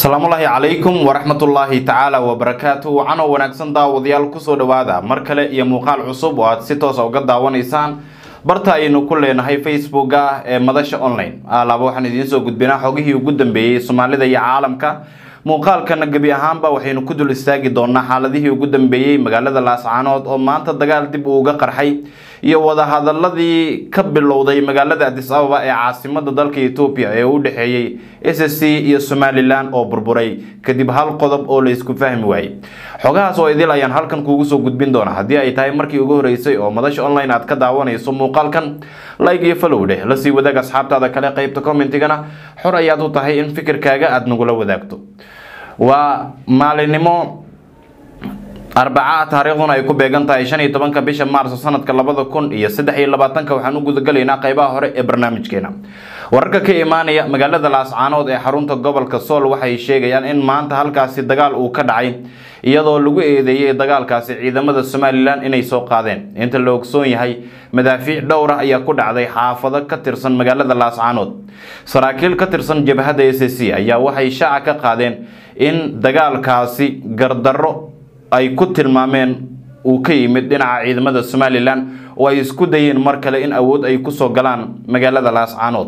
asalaamullaahi calaykum waraxmatullaahi tacaala wabarakaatu wacano wanaagsan daawadayaal kusoo dhowaada mar kale iyo muuqaal cusub oo aad si toosa uga daawanaysaan barta aynu ku leenahay facebooka ee madasha online alaaba waxaan idiin soo gudbinaa xogihii ugu dambeeyey soomaalida iyo caalamka muuqaalkana gebi ahaanba waxaynu ku dul istaagi doonaa xaaladihii ugu dambeeyey magaalada laascaanood oo maanta dagaal dib uu uga qarxay iyo wadahadaladii ka bilowday magaalada adis ababa ee caasimada dalka etoobiya ee u dhexeeyey s s c iyo somalilan oo burburay kadib hal qodob oo laysku fahmi waayey xogahaas oo idil ayaan halkan kuugu soo gudbin doona haddii ay tahay markii ugu horeysay oo madasha online aad ka daawanayso muuqaalkan like iyo follow dheh lasii wadaag asxaabtaada kale qeybta commentigana xor ayaad u tahay in fikirkaaga aada nagula wadaagto waa maalinimo arbaca taariikhduna ay ku beegan tahay shan iyo tobanka bisha maarso sanadka labada kun iyo saddex iyo labaatanka waxaan u gudagalaynaa qeybaha hore ee barnaamijkeena wararka ka imaanaya magaalada laascaanood ee xarunta gobolka sool waxay sheegayaan in maanta halkaasi dagaal uu ka dhacay iyadoo lagu eedeeyey dagaalkaasi ciidamada somalilan inay soo qaadeen inta la ogsoon yahay madaafiic dhowr ah ayaa ku dhacday xaafado ka tirsan magaalada laascaanood saraakiil ka tirsan jabhadda s c ayaa waxay shaaca ka qaadeen in dagaalkaasi gardarro ay ku tilmaameen uu ka yimid dhinaca ciidamada somalilan oo ay isku dayeen mar kale in awood ay kusoo galaan magaalada laascaanood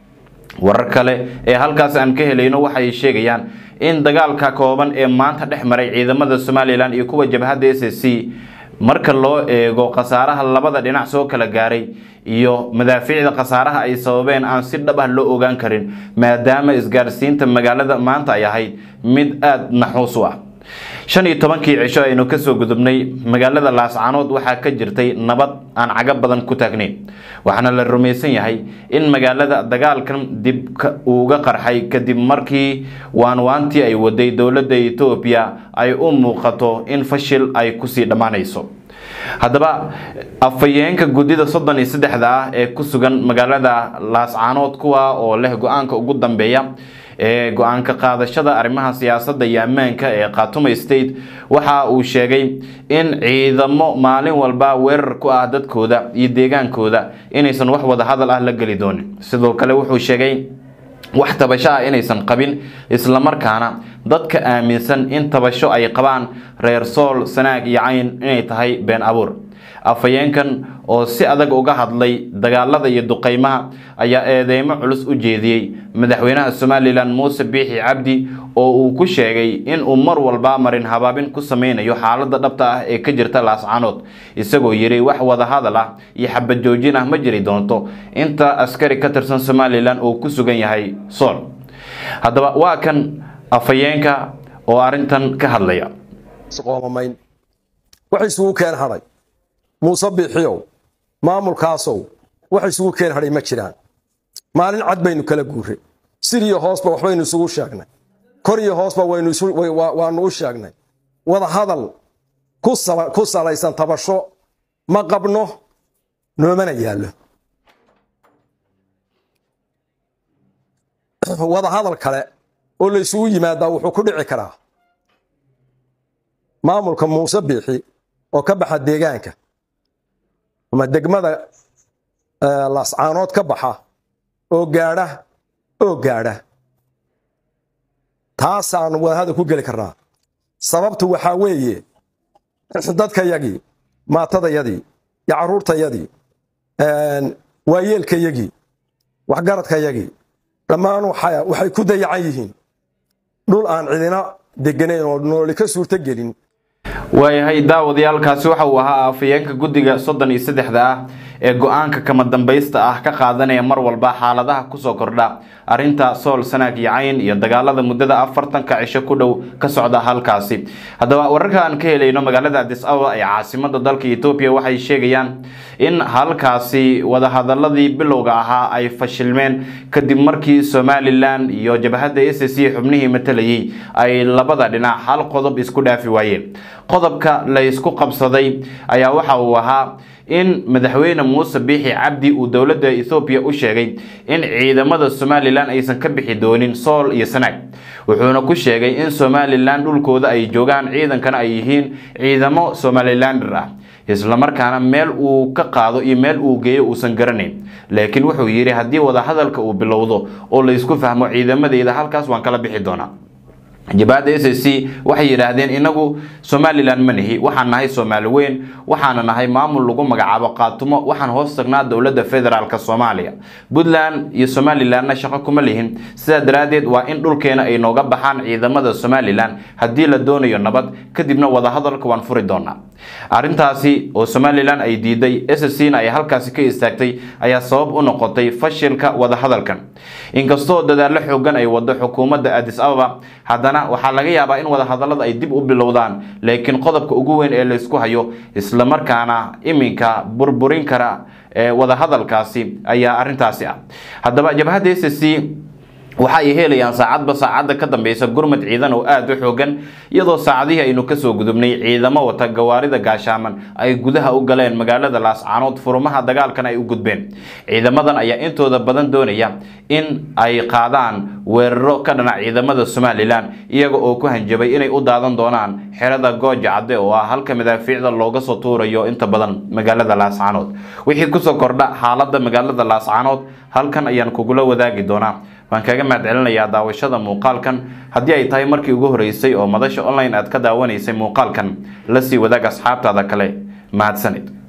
warar kale ee halkaas aan ka helayno waxay sheegayaan in dagaalka kooban ee maanta dhex maray ciidamada somalilan iyo kuwa jabhadda s c marka loo eego khasaaraha labada dhinac soo kala gaaray iyo madaafiicda khasaaraha ay sababeen aan si dhab ah loo ogaan karin maadaama isgaarsiinta magaalada maanta ay ahayd mid aada naxuus u ah shan iyo tobankii cisho aynu kasoo gudubnay magaalada laascaanood waxaa ka jirtay nabad aan caga badan ku taagnayn waxaana la rumaysan yahay in magaalada dagaalkan dib uuga qarxay kadib markii waanwaantii ay waday dowladda etoobiya ay u muuqato in fashil ay kusii dhammaanayso haddaba afhayeenka guddida soddon iyo saddexda ah ee ku sugan magaalada laascaanood kuwa oo leh go-aanka ugu dambeeya ee go-aanka qaadashada arrimaha siyaasadda iyo ammaanka ee khatuma state waxa uu sheegay in ciidamo maalin walba weerar ku ah dadkooda iyo deegaankooda inaysan wax wada hadal ah la geli doonin sidoo kale wuxuu sheegay wax tabasho ah inaysan qabin islamarkaana dadka aaminsan in tabasho ay qabaan reer sool sanaag iyo cayn inay tahay been abuur afhayeenkan oo si adag uga hadlay dagaalada iyo duqeymaha ayaa eedeymo culus u jeediyey madaxweynaha somalilan muuse biixi cabdi oo uu ku sheegay in uu mar walba marin habaabin ku sameynayo xaalada dhabta ah ee ka jirta laascaanood isagoo yiri wax wada hadal ah iyo xabad joojin ah ma jiri doonto inta askari ka tirsan somalilan uu ku sugan yahay sool haddaba waa kan afhayeenka oo arrintan ka hadlaya muuse biixiyow maamulkaasow wax isugu keen hadhay ma jiraan maalin cad baynu kala guurray sir iyo hoosba waxbaynu isugu sheegnay kor iyo hoosba waannu u sheegnay wada hadal ku salaysan tabasho ma qabno noomana yaallo wada hadal kale oo la ysugu yimaadaa wuxuu ku dhici karaa maamulka muuse biixi oo ka baxa deegaanka ama degmada laascaanood ka baxa oo gaadha oo gaadha taasaanu wadahadal ku geli karnaa sababtu waxaa weeye dadkayagii maatadayadii iyo carruurtayadii waayeelkayagii waxgaradkayagii dhammaan waxay ku dayacan yihiin dhul aan cidina deganayn oo nooli ka suurto gelin waayahay daawadayaalkaasi waxa uu ahaa afhayeenka guddiga soddon iyo saddexda ah ee go-aanka kama dambaysta ah ka qaadanaya mar walba xaaladaha kusoo kordha arrinta sool sanaag iyo cayn iyo dagaalada muddada afartanka cisho ku dhow ka socda halkaasi haddaba wararka aan ka helayno magaalada adis ababa ee caasimada dalka etoobiya waxay sheegayaan in halkaasi wadahadaladii bilowga ahaa ay fashilmeen kadib markii somalilan iyo jabhadda s c xubnihii matalayay ay labada dhinac hal qodob isku dhaafi waayeen qodobka la ysku qabsaday ayaa waxa uu ahaa in madaxweyne muuse biixi cabdi uu dowladda ethoobiya u sheegay in ciidamada somalilan aysan ka bixi doonin sool iyo sanaag wuxuuna ku sheegay in somalilan dhulkooda ay joogaan ciidankana ay yihiin ciidamo somalilander ah islamarkaana meel uu ka qaado iyo meel uu geeyo uusan garanayn laakiin wuxuu yidhi haddii wadahadalka uu bilowdo oo laysku fahmo ciidamadeeda halkaas waan kala bixi doonaa jabhadda s c waxay yidhaahdeen inagu somalilan ma nihi waxaan nahay soomaali weyn waxaana nahay maamul lagu magacaabo qaatumo waxaan hoos tagnaa dowladda federaalk soomaaliya puntland iyo somalilanna shaqo kuma lihin sidaa daraaddeed waa in dhulkeena ay nooga baxaan ciidamada somalilan haddii la doonayo nabad kadibna wadahadalka waan furi doonaa arrintaasi oo somalilan ay diiday s c na ay halkaasi ka istaagtay ayaa sabab u noqotay fashilka wadahadalkan inkastoo dadaallo xoogan ay wado xukuumadda adis ababa haddana waxaa laga yaabaa in wadahadallada ay dib u bilowdaan laakiin qodobka ugu weyn ee laysku hayo islamarkaana iminka burburin kara ee wadahadalkaasi ayaa arrintaasi ah haddaba jabhadda s c waxa ay helayaan saacadba saacadda ka dambeysa gurmad ciidan oo aada u xoogan iyadoo saacadihii aynu kasoo gudubnay ciidamo wata gawaarida gaashaaman ay gudaha u galeen magaalada laascaanood furumaha dagaalkan ay u gudbeen ciidamadan ayaa intooda badan doonaya in ay qaadaan weeraro ka dhanac ciidamada somalilan iyaga oo ku hanjabay inay u daadan doonaan xerada gooja cadde oo ah halka madaafiicda looga soo tuurayo inta badan magaalada laascaanood wixii kusoo kordha xaalada magaalada laascaanood halkan ayaan kugula wadaagi doonaa waan kaga mahad celinayaa daawashada muuqaalkan haddii ay tahay markii ugu horeysay oo madasha online aad ka daawanaysay muuqaalkan la sii wadaag asxaabtaada kale mahadsanid